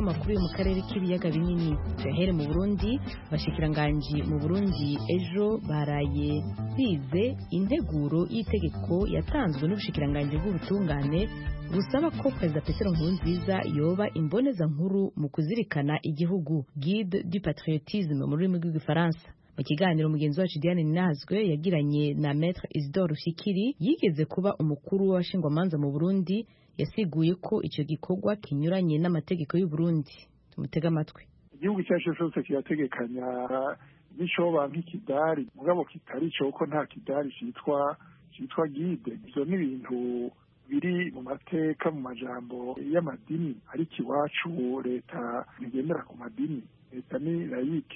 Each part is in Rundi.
amakuru yo mu karere k'ibiyaga binini tuyahere mu burundi abashikiranganji mu burundi ejo baraye bize integuro y'itegeko yatanzwe n'ubushikiranganji bw'ubutungane busaba ko perezida petero nkurunziza yoba imboneza nkuru mu kuzirikana igihugu guide du patriotisme mu rurimi rw'igifaransa mu kiganiro mugenzi wacu Diane Ninazwe yagiranye na Maître Isidore Rufikiri yigeze kuba umukuru w'abashingwamanza mu Burundi yasiguye ko icyo gikorwa kinyuranye n'amategeko y'u Burundi tumutega amatwi igihugu icyo ari cyo cyose kirategekanya n'icoba nk'ikidari mugabo kitari cyo ko nta kidari cyitwa cyitwa guide ibyo ni ibintu biri mu mateka mu majambo y'amadini ariko iwacu leta ntigendera ku madini leta ni layike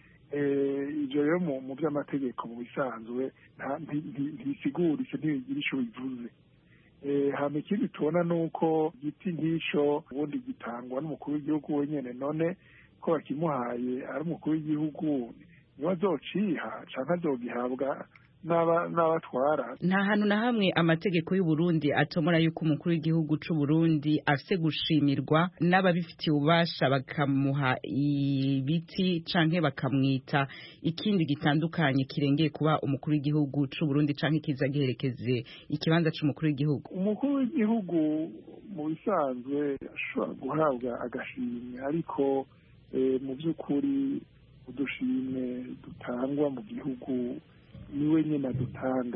ibyo rero mu by'amategeko mu bisanzwe ntisigura icyo ntibigira icyo bivuze hano ikindi tubona ni uko igiti nk'icyo ubundi gitangwa n'umukuru w'igihugu wenyine none ko bakimuhaye ari umukuru w'igihugu niba azociha cyangwa azogihabwa n'abatwara nta hantu na hamwe amategeko y'u Burundi atomora yuko umukuru w'igihugu c'u Burundi afise gushimirwa n'ababifitiye ububasha bakamuha ibiti canke bakamwita ikindi gitandukanye kirengeye kuba umukuru w'igihugu c'u Burundi canke kiza giherekeze ikibanza c'umukuru w'igihugu umukuru w'igihugu mu bisanzwe ashobora guhabwa agashimwe ariko mu by'ukuri udushimwe dutangwa mu gihugu niwe nyine adutanga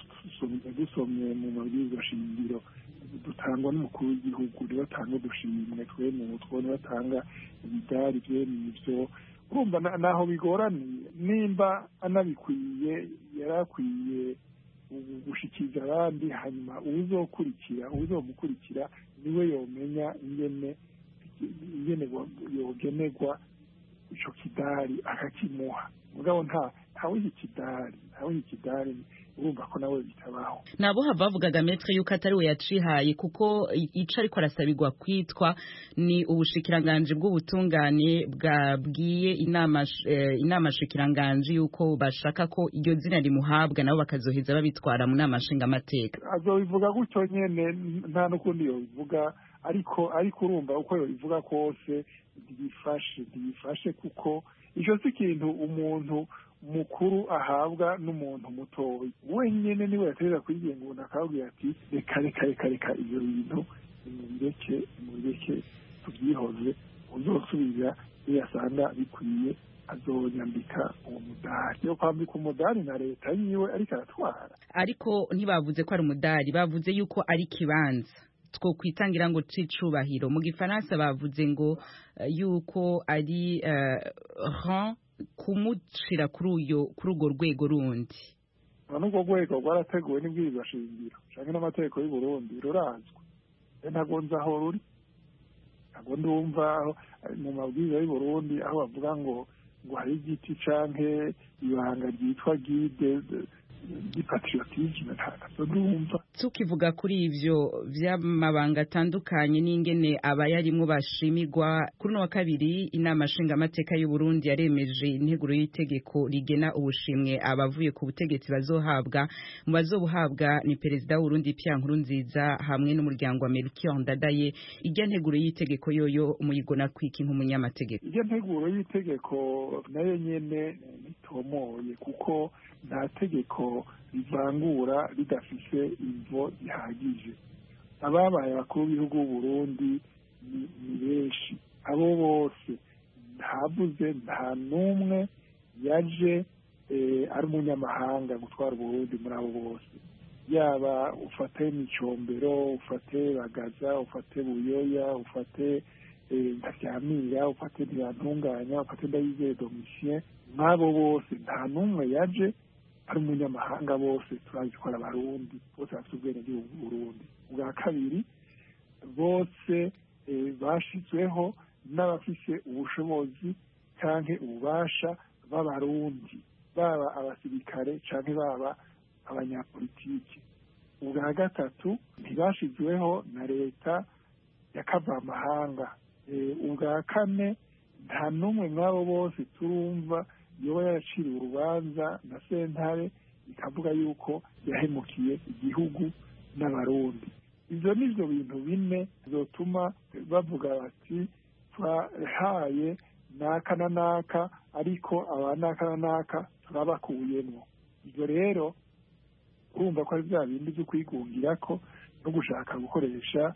dusomye mu mabwiriza shingiro dutangwa n'umukuru w'igihugu niwe atanga udushimwe twe mu mutwe niwe atanga imidari byene ibyo urumva naho bigoraniye nimba anabikwiye yari akwiye gushikiriza abandi hanyuma uwuzokurikira uwuzomukurikira niwe yomenya ingene ingene yogenerwa ico kidari akakimuha mugabo nta ntawiha ikidari ntawiha ikidari urumva ko nawe bitabaho nabo hava bavugaga metre yuko atari we yacihaye kuko ico ariko arasabirwa kwitwa ni ubushikiranganje bw'ubutungane bwabwiye inama eh, inama shikiranganje yuko bashaka ko iryo zina rimuhabwa nabo bakazoheza babitwara mu nama nshingamateka azobivuga gutyo nyene nta n'ukundi yobivuga ariko ariko urumva uko yobivuga kose ntibifashe ntibifashe kuko ico si ikintu umuntu mukuru ahabwa n'umuntu mutoya wenyine niwe yaterera kwigenga umuntu akababwira ati reka reka reka reka ibyo bintu nimubireke nimubireke tubyihoze uzosubira iyo yasanga bikwiye azonyambika uwo mudari yo kwambika umudari na leta yiwe ariko aratwara ariko ntibavuze ko ari umudari bavuze yuko ari ikibanza two kwitangira ngo c'icubahiro mu gifaransa bavuze ngo uh, yuko ari uh, rang kumushira kuri uyo kuri urwo rwego rundi n'urwo rwego rwarateguwe n'ibwirizwa shingiro canke n'amategeko y'u Burundi rurazwi ntago nzi aho ruri ntago ndumva mu mabwiriza y'u Burundi aho bavuga ngo ngo hari igiti canke ibanga ryitwa guide patriotisme ntabwo ndumva tukivuga kuri ivyo vy'amabanga atandukanye n'ingene abayarimwo bashimirwa kuri uno wa kabiri inama nshingamateka y'u Burundi yaremeje integuro y'itegeko rigena ubushimwe abavuye ku butegetsi bazohabwa mu bazobuhabwa ni perezida w'Urundi Pierre Nkurunziza hamwe n'umuryango wa Melchior Ndadaye irya nteguro y'itegeko yoyo muyigona kwiki nk'umunyamategeko irya nteguro y'itegeko nayo nyene nitomoye kuko nta tegeko rivangura ridafise imvo zihagije ababaye abakuru b'ibihugu b'u Burundi ni benshi abo bose ntavuze nta n'umwe yaje ari umunyamahanga gutwara uburundi muri abo bose yaba ufate micombero ufate bagaza ufate buyoya ufate ntaryamira ufate ntiyantunganya ufate ndayizeye domitien nk'abo bose nta n'umwe yaje ari umunyamahanga bose turazi ko ari abarundi bose bafite ubwenegihugu bw'uburundi ubwa kabiri bose bashyizweho n'abafise ubushobozi cyangwa ububasha b'abarundi baba abasirikare cyangwa baba abanyapolitiki ubwa gatatu ntibashyizweho na leta ya kavamahanga ubwa kane nta n'umwe mw'abo bose turumva yoba yaraciriwe urubanza na sentare ikavuga yuko yahemukiye igihugu n'abarundi ibyo ni byo bintu bine bizotuma bavuga bati turahaye naka na naka ariko aba naka na naka turabakuyemo ibyo rero urumva ko ari bya bindi byo kwigungira ko no gushaka gukoresha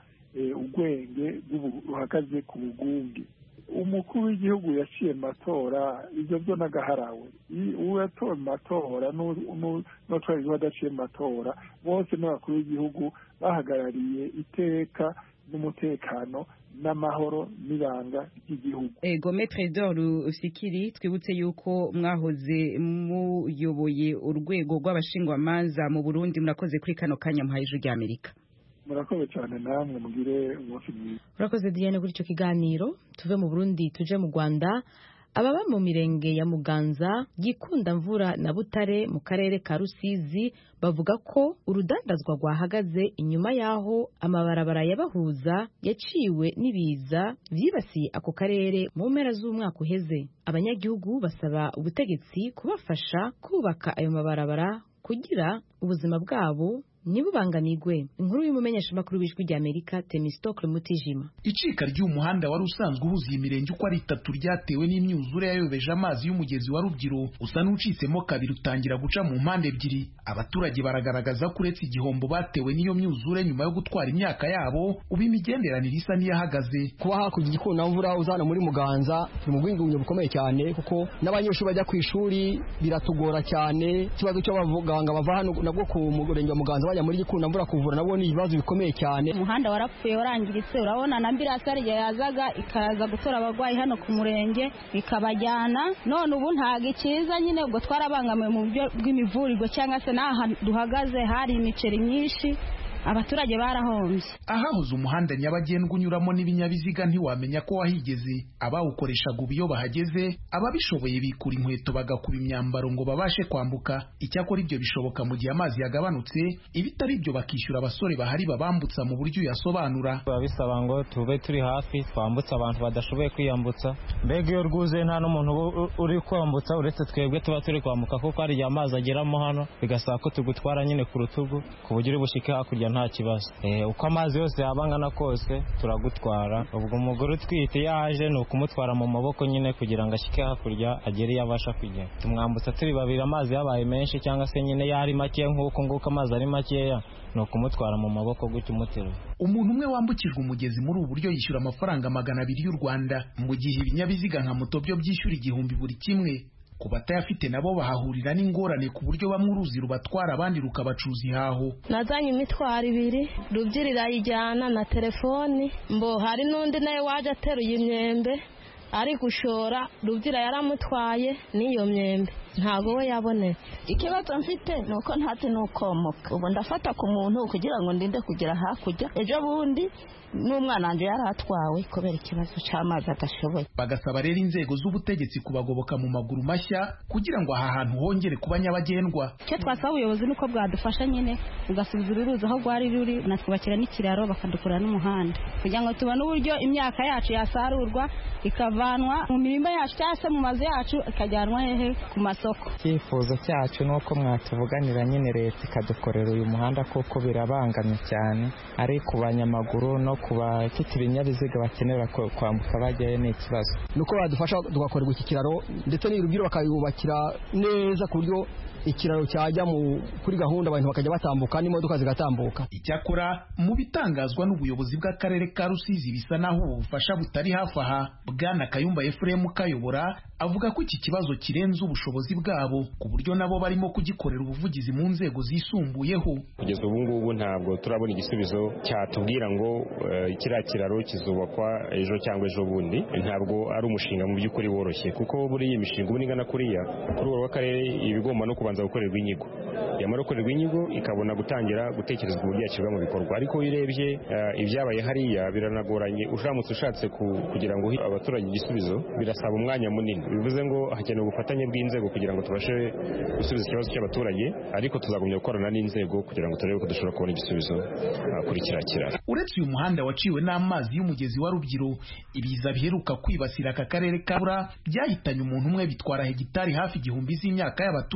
ubwenge buhagaze ku bugunge umukuru w'igihugu yaciye mu matora ibyo byo n'agaharawe uwo yatowe mu matora n'utwara igihugu adaciye mu matora bose n'abakuru w'igihugu bahagarariye iteka n'umutekano n'amahoro n'ibanga ry'igihugu ego metre d'or usikiri twibutse yuko mwahoze muyoboye urwego rw'abashingwamanza mu burundi murakoze kuri kano kanya muhaye ijwi ry'amerika murakoze cyane namwe mugire umunsi mwiza urakoze diane kuri icyo kiganiro tuve mu burundi tuje mu rwanda ababa mu mirenge ya muganza gikunda mvura na butare mu karere ka rusizi bavuga ko urudandazwa rwahagaze inyuma y'aho amabarabara yabahuza yaciwe n'ibiza byibasiye ako karere mu mpera z'umwaka uheze abanyagihugu basaba ubutegetsi kubafasha kubaka ayo mabarabara kugira ubuzima bwabo ntibubanganirwe inkuru y'umumenyeshamakuru w'ijwi ry'amerika temistokle mutijima icika ry'umuhanda wari usanzwe uhuza iyi mirenge uko ari itatu ryatewe n'imyuzure yayobeje amazi y'umugezi wa rubyiru usa n'ucitsemo kabiri utangira guca mu mpande ebyiri abaturage baragaragaza ko uretse igihombo batewe n'iyo myuzure nyuma yo gutwara imyaka yabo ubu imigenderanire isa n'iyahagaze kuba hakurya igikundamvura uzana muri muganza turi mu bwingunge bukomeye cyane kuko n'abanyeshuri bajya ku ishuri biratugora cyane ikibazo cy'abaganga bava hano nabwo ku murenge wa muganza bajya muri gikundamvura kuvura nabwo ni ibibazo bikomeye cyane umuhanda warapfuye warangiritse urabona na ambirasi hariya yazaga ikaza gutora abarwayi hano ku murenge ikabajyana none ubu ntabwo ikiza nyine ubwo twarabangamiwe mu buryo bw'imivurirwe cyangwa se n'aha duhagaze hari imiceri myinshi abaturage barahombye ahahoze umuhanda nyabagendwa unyuramo n'ibinyabiziga ntiwamenya ko wahigeze abawukoreshaga ubu iyo bahageze ababishoboye bikura inkweto bagakuba imyambaro ngo babashe kwambuka icyakora ibyo bishoboka mu gihe amazi yagabanutse ibitari ibyo bakishyura abasore bahari babambutsa mu buryo uyasobanura biba bisaba ngo tube turi hafi twambutse abantu badashoboye kwiyambutsa mbega iyo rwuzuye nta n'umuntu uri kwambutsa uretse twebwe tuba turi kwambuka kuko hari igihe amazi ageramo hano bigasaba ko tugutwara nyine ku rutugu ku buryo uri bushike hakurya nta kibazo uko amazi yose yaba angana kose turagutwara ubwo umugore utwite iyo aje ni ukumutwara mu maboko nyine kugira ngo ashyike hakurya agere iyo abasha kugera tumwambutsa turi babiri amazi yabaye menshi cyangwa se nyine yari makeya nk'uko nguko amazi ari makeya ni ukumutwara mu maboko gutyo umuterura umuntu umwe wambukijwe umugezi muri ubu buryo yishyura amafaranga magana abiri y'u rwanda mu gihe ibinyabiziga nka moto byo byishyura igihumbi buri kimwe ku batayafite nabo bahahurira n'ingorane ku buryo bamwe uruzi rubatwara abandi rukabacuza ihaho nazanye imitwaro ibiri rubyiri irayijyana na telefoni mbo hari n'undi nawe waje ateruye imyembe ari gushora rubyira yaramutwaye n'iyo myembe ntabwo we yabonetse ikibazo mfite ni uko ntazi n'ukomoka ubu ndafata ku muntu kugira ngo ndinde kugera hakurya ejo bundi n'umwana wanjye yari atwawe kubera ikibazo cy'amazi adashoboye bagasaba rero inzego z'ubutegetsi kubagoboka mu maguru mashya kugira ngo aha hantu hongere kuba nyabagendwa icyo twasaba ubuyobozi ni uko bwadufasha nyine bugasubiza ururuzi aho rwari ruri natwubakira n'ikiraro bakadukorera n'umuhanda kugira ngo tubone uburyo imyaka yacu yasarurwa ikavanwa mu mirima yacu cyangwa se mu mazu yacu ikajyanwa hehe ku masoko icyifuzo cyacu ni uko mwatuvuganira nyine leta ikadukorera uyu muhanda kuko birabangamye cyane ari ku banyamaguru no ku bafite ibinyabiziga bakenera kwambuka bajyayo ni ikibazo ni uko badufasha tugakorerwa iki kiraro ndetse n'irubwiro bakayubakira neza ku buryo ikiraro cyajya kuri gahunda abantu bakajya batambuka n'imodoka zigatambuka icyakora mu bitangazwa n'ubuyobozi bw'akarere ka rusizi bisa naho ubu bufasha butari hafi aha bwana kayumba efuremu kayobora avuga ko iki kibazo kirenze ubushobozi bwabo ku buryo nabo barimo kugikorera ubuvugizi mu nzego zisumbuyeho kugeza ubu ngubu ntabwo turabona igisubizo cyatubwira ngo kiriya kiraro kizubakwa ejo cyangwa ejo bundi ntabwo ari umushinga mu by'ukuri woroshye kuko buriya imishinga ubu ingana kuriya ku rwego rw'akarere iba igomba no kubanza gukorerwa inyigo yamara gukorerwa inyigo ikabona gutangira gutekerezwa uburyo yashyirwa mu bikorwa ariko iyo urebye ibyabaye hariya biranagoranye uramutse ushatse kugira ngo abaturage igisubizo birasaba umwanya munini bivuze ngo hakenewe ubufatanye bw'inzego kugira ngo tubashe gusubiza ikibazo cy'abaturage ariko tuzagumya gukorana n'inzego kugira ngo turebe ko dushobora kubona igisubizo kuri kiriya kiraro uretse uyu muhanda waciwe n'amazi y'umugezi wa rubyiru ibiza biheruka kwibasira aka karere ka bura byahitanye umuntu umwe bitwara hegitari hafi igihumbi z'imyaka y'abaturage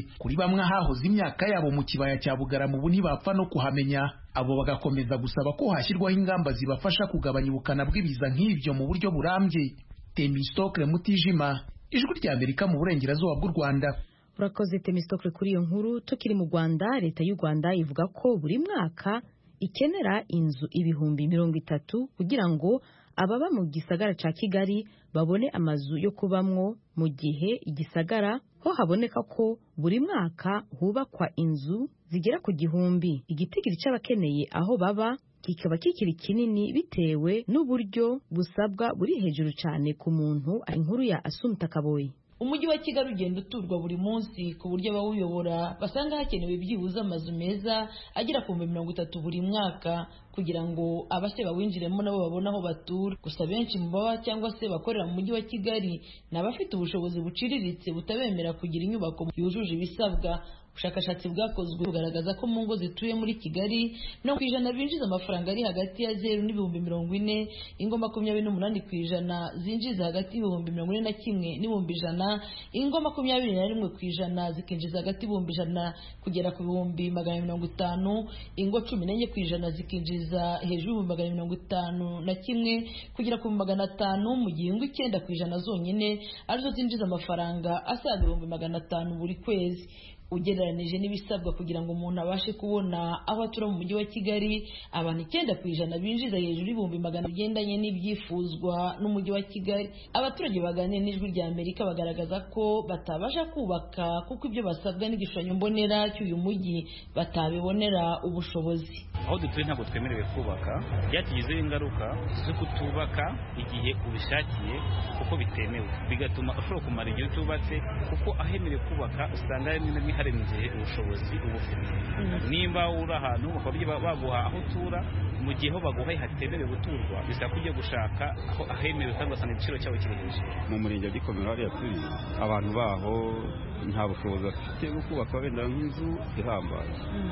kuri bamwe ahahoze imyaka yabo mu kibaya cya bugarama ubu ntibapfa no kuhamenya abo bagakomeza gusaba ko hashyirwaho ingamba zibafasha kugabanya ubukana bw'ibiza nk'ibyo mu buryo burambye temistokle mutijima ijwi ry'amerika mu burengerazuba bw'u rwanda urakoze temistokle kuri iyo nkuru tukiri mu rwanda leta y'u rwanda ivuga ko buri mwaka ikenera inzu ibihumbi mirongo itatu kugira ngo ababa mu gisagara ca kigali babone amazu yo kubamwo mu gihe igisagara ho haboneka ko buri mwaka hubakwa inzu zigera ku gihumbi igitigiri c'abakeneye aho baba kikaba kikiri kinini bitewe n'uburyo busabwa buri hejuru cyane ku muntu inkuru ya asumta kaboyi umujyi wa kigali ugenda uturwa buri munsi ku buryo abawuyobora basanga hakenewe byibuze amazu meza agera ku bihumbi mirongo itatu buri mwaka kugira ngo abashya bawinjiremo nabo babone aho batura gusa benshi mu baba cyangwa se bakorera mu mujyi wa kigali ni abafite ubushobozi buciriritse butabemera kugira inyubako yujuje ibisabwa ubushakashatsi bwakozwe bugaragaza ko mu ngo zituye muri kigali mirongo ku ijana binjiza amafaranga ari hagati ya zeru n'ibihumbi mirongo ine ingo makumyabiri n'umunani ku ijana zinjiza hagati y'ibihumbi mirongo ine na kimwe n'ibihumbi ijana ingo makumyabiri na rimwe ku ijana zikinjiza hagati y'ibihumbi ijana kugera ku bihumbi magana mirongo itanu ingo cumi n'enye ku ijana zikinjiza hejuru y'ibihumbi magana mirongo itanu na kimwe kugera ku bihumbi magana atanu mu gihe ingo icyenda ku ijana zonyine arizo zinjiza amafaranga asaga ibihumbi magana atanu buri kwezi ugereranije n'ibisabwa kugira ngo umuntu abashe kubona aho atura mu mujyi wa kigali abantu icyenda ku ijana binjiza hejuru y'ibihumbi magana bigendanye n'ibyifuzwa n'umujyi wa kigali abaturage baganira n'ijwi rya amerika bagaragaza ko batabasha kubaka kuko ibyo basabwa n'igishushanyo mbonera cy'uyu mujyi batabibonera ubushobozi aho dutuye ntabwo twemerewe kubaka byatugizeho ingaruka zo kutubaka igihe ubishakiye kuko bitemewe bigatuma ushobora kumara igihe utubatse kuko ahemerewe kubaka usanga rimwe na rimwe harenze ubushobozi uba ufite nimba uri ahantu bakaba baguha aho utura mu gihe ho baguhaye hatemerewe guturwa bisaba ko ujya gushaka aho ahemerewe kandi ugasanga igiciro cyabo kiri hejuru mu murenge wa gikomero hariya turi abantu baho nta bushobozi bafite bwo kubaka wenda nk'inzu ihambaye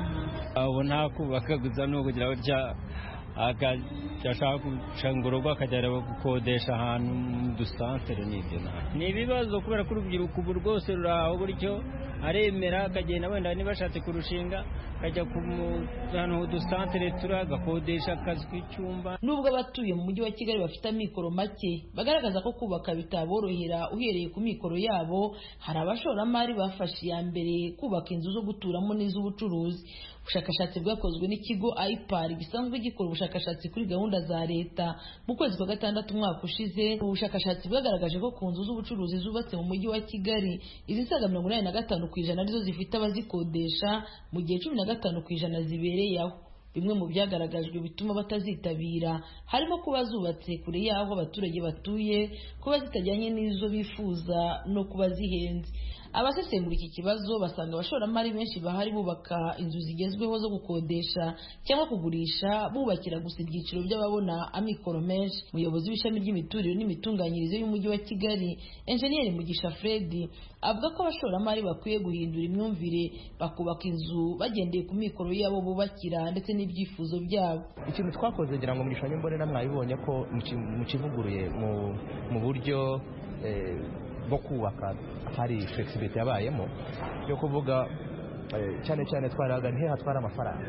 abo nta kubaka gusa ni ukugira gutya agashaka gucanga urugo akajya gukodesha ahantu mu dusantere n'ibyo ni ibibazo kubera ko urubyiruko ubu rwose ruri aho buryo aremera akagenda wenda niba ashatse kurushinga akajya ku ahantu udusantere turi agakodesha akazi k'icyumba nubwo abatuye mu mujyi wa kigali bafite amikoro make bagaragaza ko kubaka bitaborohera uhereye ku mikoro yabo hari abashoramari bafashe iya mbere kubaka inzu zo guturamo n'iz'ubucuruzi ubushakashatsi bwakozwe n'ikigo ipar gisanzwe gikora ubushakashatsi kuri gahunda za leta mu kwezi kwa gatandatu umwaka ushize ubushakashatsi bwagaragaje ko ku nzu z'ubucuruzi zubatse mu mujyi wa kigali izisaga mirongo inani na gatanu ku ijana arizo zifite abazikodesha mu gihe cumi na gatanu ku ijana zibereye aho bimwe mu byagaragajwe bituma batazitabira harimo kuba zubatse kure y'aho abaturage batuye kuba zitajyanye n'izo bifuza no kuba zihenze abasesengura iki kibazo basanga abashoramari benshi bahari bubaka inzu zigezweho zo gukodesha cyangwa kugurisha bubakira gusa ibyiciro by'ababona amikoro menshi umuyobozi w'ishami ry'imiturire n'imitunganyirize y'umujyi wa kigali enjeniyeri mugisha fred avuga ko abashoramari bakwiye guhindura imyumvire bakubaka inzu bagendeye ku mikoro yabo bubakira ndetse n'ibyifuzo byabo ikintu twakoze ngira ngo mu gishushanyo mbonera mwabibonye ko mukivuguruye mu buryo bwo kubaka hari flexibility yabayemo yo kuvuga cyane cyane twaraga ntihe hatwara amafaranga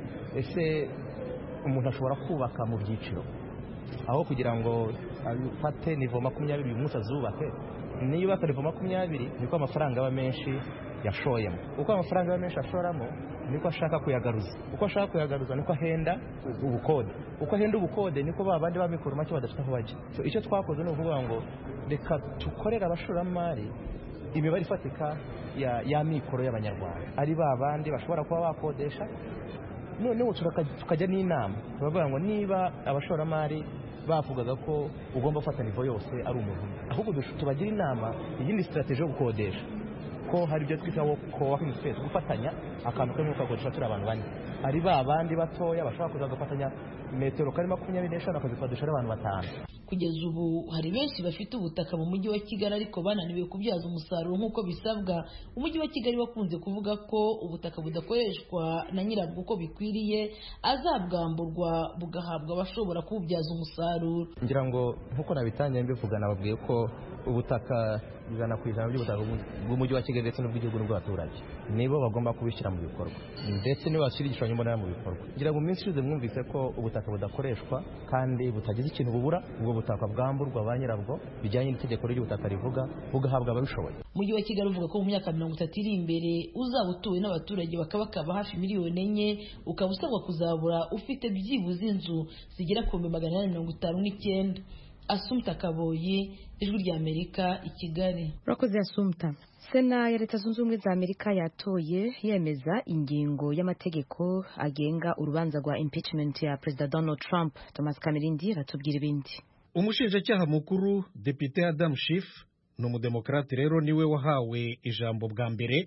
ese umuntu ashobora kubaka mu byiciro aho kugira ngo afate nivo makumyabiri uyu munsi azubake niyo yubaka nivo makumyabiri niko amafaranga aba menshi yashoyemo uko amafaranga aba menshi ashoramo niko ashaka kuyagaruza uko ashaka kuyagaruza niko ahenda ubukode uko ahenda ubukode niko ba bandi b'amikoro make badafite aho bajya icyo twakoze ni ukuvuga ngo reka dukorere abashoramari imibare ifatika ya mikoro y'abanyarwanda ari ba bandi bashobora kuba bakodesha noneho tukajya n'inama turavuga ngo niba abashoramari bavugaga ko ugomba gufata nivo yose ari umuntu umwe ahubwo tubagira inama iyindi sitarateji yo gukodesha ko hari ibyo twita co-working space gufatanya akantu kamwe ukakodesha turi abantu bane ari ba bandi batoya bashobora kuza bagafatanya metero kari makumyabiri n'eshanu bakazikodesha ari abantu batanu kugeza ubu hari benshi bafite ubutaka mu mujyi wa kigali ariko bananiwe kubyaza umusaruro nk'uko bisabwa umujyi wa kigali wakunze kuvuga ko ubutaka budakoreshwa na nyirabwo uko bikwiriye azabwamburwa bugahabwa abashobora kububyaza umusaruro ngira ngo nk'uko nabitangiye mbivuga nababwiye ko ubutaka ijana ku ijana by'ubutaka bw'umujyi wa kigali ndetse n'ubw'igihugu n'ubw'abaturage nibo bagomba kubishyira mu bikorwa ndetse nibo bashyira igishushanyo mbonera mu bikorwa ngira ngo mu minsi ishize mwumvise ko ubutaka budakoreshwa kandi butagize ikintu bubura ubwo butaka bwamburwa ba nyirabwo bijyanye n'itegeko ry'ubutaka rivuga bugahabwa ababishoboye umujyi wa kigali uvuga ko mu myaka mirongo itatu iri imbere uzaba utuwe n'abaturage bakabakaba hafi miliyoni enye ukaba usabwa kuzabura ufite byibuze inzu zigera ku bihumbi magana inani mirongo itanu n'icyenda asumta kaboyi ijwi rya amerika i kigali urakoze asumta sena ya leta zunze ubumwe za amerika yatoye yemeza ingingo y'amategeko agenga urubanza rwa impeachment ya perezida donald trump thomas kamerindi aratubwira ibindi umushinjacyaha mukuru depite adam Schiff ni umudemokarate rero niwe wahawe ijambo bwa mbere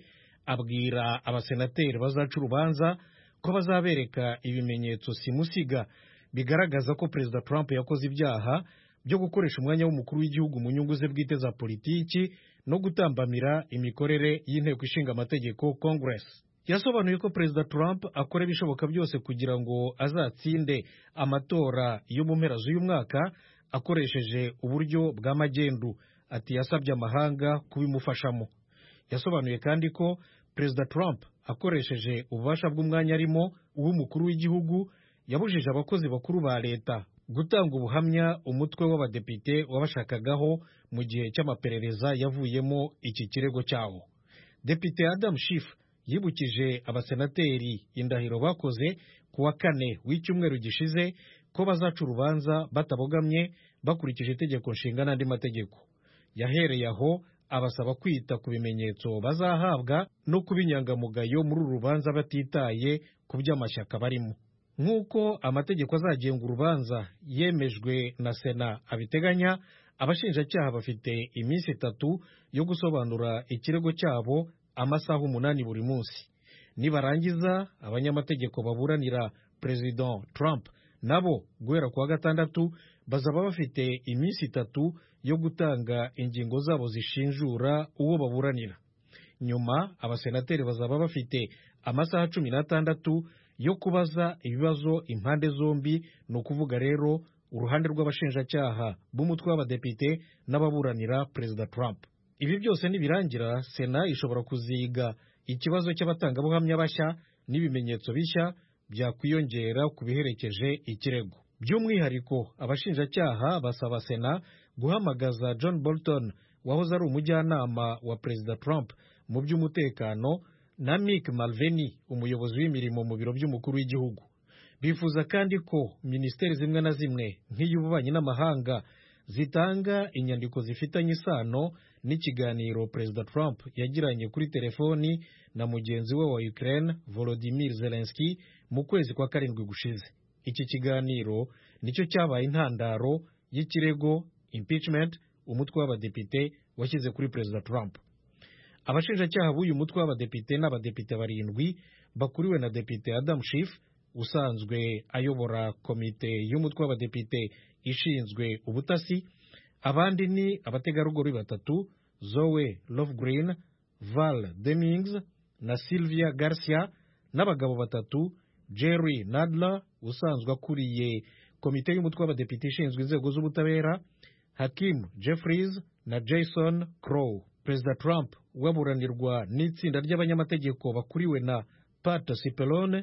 abwira abasenateri bazaca urubanza ko bazabereka ibimenyetso simusiga bigaragaza ko perezida trump yakoze ibyaha byo gukoresha umwanya w'umukuru w'igihugu mu nyungu ze bwite za politiki no gutambamira imikorere y'inteko ishinga amategeko congress yasobanuye ko perezida trump akora ibishoboka byose kugira ngo azatsinde amatora yo mu mpera z'uyu mwaka akoresheje uburyo bwa magendu ati yasabye amahanga kubimufashamo yasobanuye kandi ko perezida trump akoresheje ububasha bw'umwanya arimo uw'umukuru w'igihugu yabujije abakozi bakuru ba leta gutanga ubuhamya umutwe w'abadepite wabashakagaho mu gihe cy'amaperereza yavuyemo iki kirego cyawo depite adam Schiff yibukije abasenateri indahiro bakoze ku wa kane w'icyumweru gishize ko bazaca urubanza batabogamye bakurikije itegeko nshinga n'andi mategeko yahereye aho abasaba kwita ku bimenyetso bazahabwa no kuba inyangamugayo muri uru rubanza batitaye ku by'amashyaka barimo nk'uko amategeko azagenga urubanza yemejwe na sena abiteganya abashinjacyaha bafite iminsi itatu yo gusobanura ikirego cyabo amasaha umunani buri munsi nibarangiza abanyamategeko baburanira perezida Trump nabo guhera ku wa gatandatu bazaba bafite iminsi itatu yo gutanga ingingo zabo zishinjura uwo baburanira nyuma abasenateri bazaba bafite amasaha cumi n'atandatu yo kubaza ibibazo impande zombi ni ukuvuga rero uruhande rw'abashinjacyaha b'umutwe w'abadepite n'ababuranira perezida Trump ibi byose nibirangira sena ishobora kuziga ikibazo cy'abatangabuhamya bashya n'ibimenyetso bishya byakwiyongera ku biherekeje ikirego by'umwihariko abashinjacyaha basaba sena guhamagaza john bolton wahoze ari umujyanama wa perezida Trump mu by'umutekano na Mick Mulvaney umuyobozi w'imirimo mu biro by'umukuru w'igihugu bifuza kandi ko minisiteri zimwe na zimwe nk'iy'ububanyi n'amahanga zitanga inyandiko zifitanye isano n'ikiganiro perezida Trump yagiranye kuri telefoni na mugenzi we wa Ukraine Volodymyr Zelensky mu kwezi kwa karindwi gushize iki kiganiro nicyo cyabaye intandaro y'ikirego impeachment umutwe w'abadepite washyize kuri perezida Trump abashinjacyaha b'uyu mutwe w'abadepite n'abadepite barindwi bakuriwe na depite Adam Schiff usanzwe ayobora komite y'umutwe w'abadepite ishinzwe ubutasi abandi ni abategarugori batatu Zoe Lofgren Val Demings na Sylvia Garcia n'abagabo batatu Jerry Nadler usanzwe akuriye komite y'umutwe w'abadepite ishinzwe inzego z'ubutabera Hakim Jeffries na Jason Crow perezida Trump waburanirwa n'itsinda ry'abanyamategeko bakuriwe na Pat Cipollone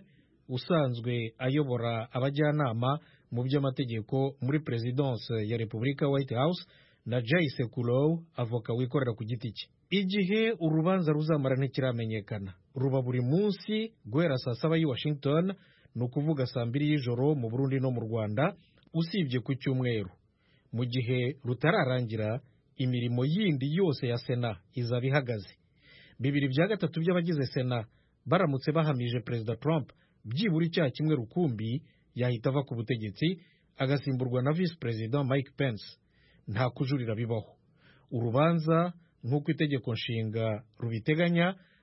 usanzwe ayobora abajyanama mu by'amategeko muri perezidanse ya repubulika White House na Jay Sekulow avoka wikorera ku giti cye igihe urubanza ruzamara ntikiramenyekana ruba buri munsi guhera saa saba y'i Washington ni ukuvuga saa mbiri y'ijoro mu Burundi no mu Rwanda usibye ku cyumweru mu gihe rutararangira imirimo yindi yose ya sena izaba ihagaze bibiri bya gatatu by'abagize sena baramutse bahamije perezida Trump byibura icyaha kimwe rukumbi yahita ava ku butegetsi agasimburwa na visi perezida Mike Pence nta kujurira bibaho urubanza nk'uko itegeko nshinga rubiteganya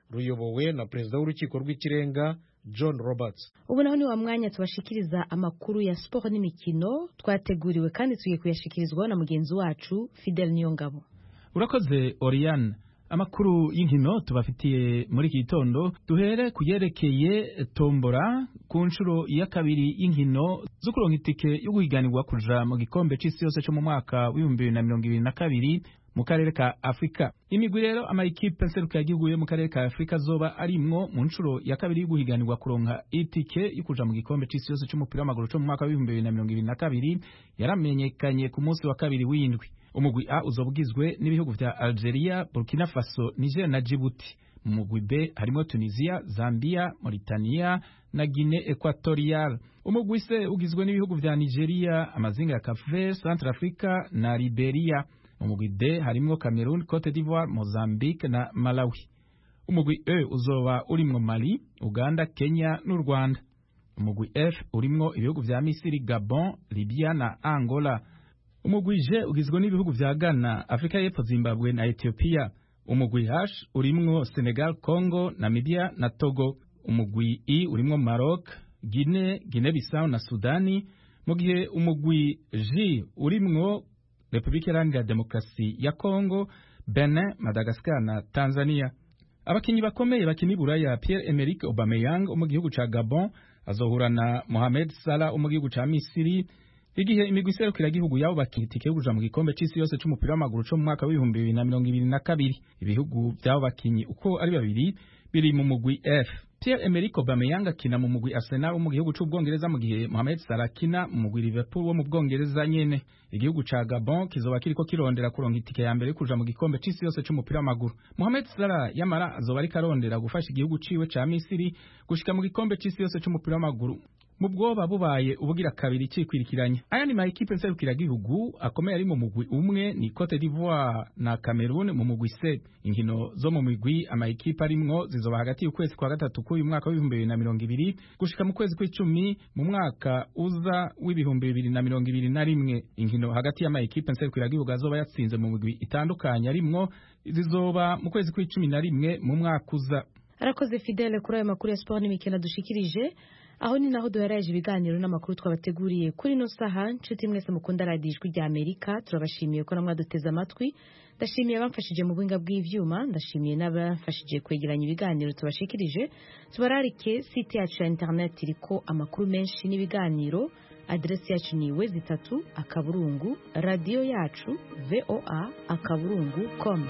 ruyobowe na perezida w'urukiko rw'ikirenga john roberts ubu naho ni wa mwanya tubashikiriza amakuru ya siporo n'imikino twateguriwe kandi tugiye kuyashikirizwaho na mugenzi wacu fidel niyongabo urakoze oriane amakuru y'inkino tubafitiye muri iki gitondo duhere ku yerekeye tombora ku nshuro ya kabiri y'inkino zo kuronka itike yo guhiganirwa kuja mu gikombe c'isi yose co mu mwaka w'ibihumbi bibiri na mirongo ibiri na kabiri mu karere ka afurika imigwi rero amayikipe nserukiragihugu yo mu karere ka afurika zoba arimwo mu nshuro ya kabiri yo guhiganirwa kuronka itike yo kuja mu gikombe c'isi yose c'umupira w'amaguru co mu mwaka w'ibihumbi bibiri na mirongo ibiri na kabiri yaramenyekanye ku munsi wa kabiri w'indwi umugwi A uzoba ugizwe n'ibihugu vya Algeria, Burkina Faso, Niger na Djibouti. Mu mugwi B harimo Tunisia, Zambia, Mauritania na Guinea Equatorial. Umugwi C ugizwe n'ibihugu vya Nigeria, amazinga ya Cape Verde, Centrafrica na Liberia. Mu mugwi D harimo Cameroon, Cote d'Ivoire, Mozambique na Malawi. Umugwi E uzoba urimwo Mali, Uganda, Kenya n'u Rwanda. Umugwi F urimwo ibihugu vya Misiri, Gabon, Libya na Angola. umugwi J ugizwe n'ibihugu vya Ghana, Afrika y'Epfo, Zimbabwe na Ethiopia. Umugwi H urimwo Senegal, Congo, Namibia na Togo. Umugwi I urimwo Maroc, Guinea, Guinea Bissau na Sudani, mu gihe umugwi J urimwo Repubulika Iharanira Demokarasi ya Congo, Benin, Madagascar na Tanzania. Abakinyi bakomeye bakina Buraya Pierre-Emerick Aubameyang wo mu gihugu ca Gabon azohura na Mohamed Salah wo mu gihugu ca Misiri igihe imigwi iserukiragihugu yabo bakina itike yo kuja mu gikombe c'isi yose c'umupira w'amaguru co mu mwaka w'ibihumbi bibiri na mirongo ibiri na kabiri ibihugu vy'abo bakinyi uko ari babiri biri mu mugwi F Pierre Emerick Aubameyang akina mu mugwi Arsenal wo mu gihugu c'Ubwongereza mu gihe Mohamed Salah akina mu mugwi Liverpool wo mu Bwongereza nyene igihugu ca Gabon kizoba kiriko kirondera kuronka itike ya mbere kuja mu gikombe c'isi yose c'umupira w'amaguru Mohamed Salah yamara azoba ariko arondera gufasha igihugu ciwe ca Misiri gushika mu gikombe c'isi yose c'umupira w'amaguru mu bwoba bubaye ubugira kabiri cikwirikiranya aya ni mayikipe nserukiragihugu akomeye ari mu mugwi umwe ni Cote d'Ivoire na Cameroon mu mugwi C inkino zo mu migwi amayikipe arimwo zizoba hagati y'ukwezi kwa gatatu k'uyu mwaka w'ibihumbi bibiri na mirongo ibiri gushika mu kwezi kw'icumi mu mwaka uza w'ibihumbi bibiri na mirongo ibiri na rimwe inkino hagati y'amayikipe nserukiragihugu azoba yatsinze mu migwi itandukanye arimwo zizoba mu kwezi kw'icumi na rimwe mu mwaka uza arakoze Fidele kuri ayo makuru ya siporo n'imikino dushikirije aho ni naho duheraje ibiganiro n'amakuru twabateguriye kuri ino saha nshuti mwese mukunda radiyo ijwi rya amerika turabashimiye ko namwe duteze amatwi ndashimiye abamfashije mu buhinga bw'ivyuma ndashimiye n'abamfashije kwegeranya ibiganiro tubashikirije tubararike site yacu ya interineti iriko amakuru menshi n'ibiganiro aderesi yacu ni iwe zitatu akaburungu radiyo yacu voa akaburungu com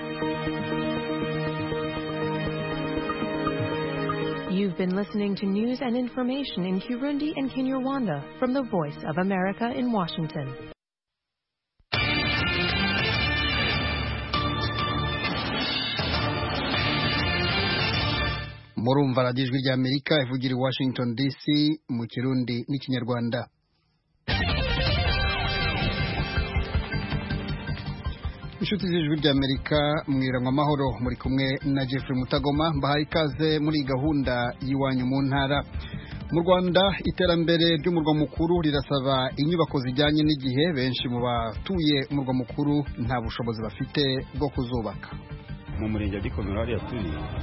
You've been listening to news and information in Kirundi and Kinyarwanda from the Voice of America in Washington. murumva radiyo ijwi ry'amerika ivugira i washington dc mu kirundi n'ikinyarwanda inshuti z'ijwi ry'amerika mwiranywa amahoro muri kumwe na jeffrey mutagoma mbahaye ikaze muri gahunda y'iwanyu mu ntara mu rwanda iterambere ry'umurwa mukuru rirasaba inyubako zijyanye n'igihe benshi mu batuye umurwa mukuru nta bushobozi bafite bwo kuzubaka mu murenge wa gikomero hariya turi